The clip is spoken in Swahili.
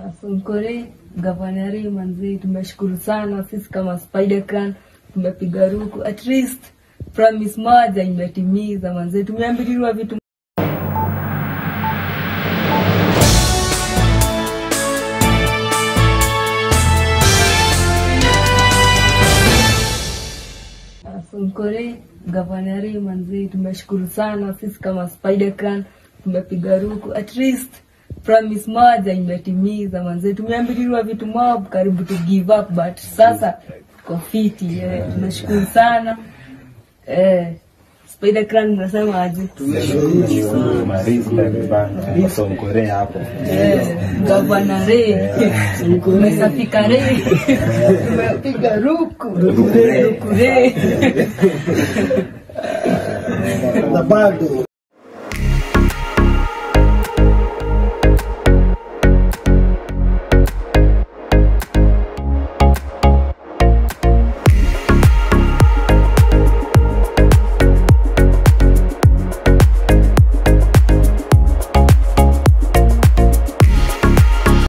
Sonkore gavanari manzi, tumeshukuru sana sisi kama Spider Clan tumepiga ruku, at least promise moja imetimiza manzi, tumeambiliwa vitu Sonkore gavanari manzi, tumeshukuru sana sisi kama Spider Clan tumepiga ruku, at least promise moja imetimiza manzi, tumeambiliwa vitu mob karibu tu give up, but sasa tuko fiti eh, tunashukuru sana eh, Spider Clan mnasema aje? Sonkore hapo Eh, gavana re umesafika re umepiga ruku ruku re na bado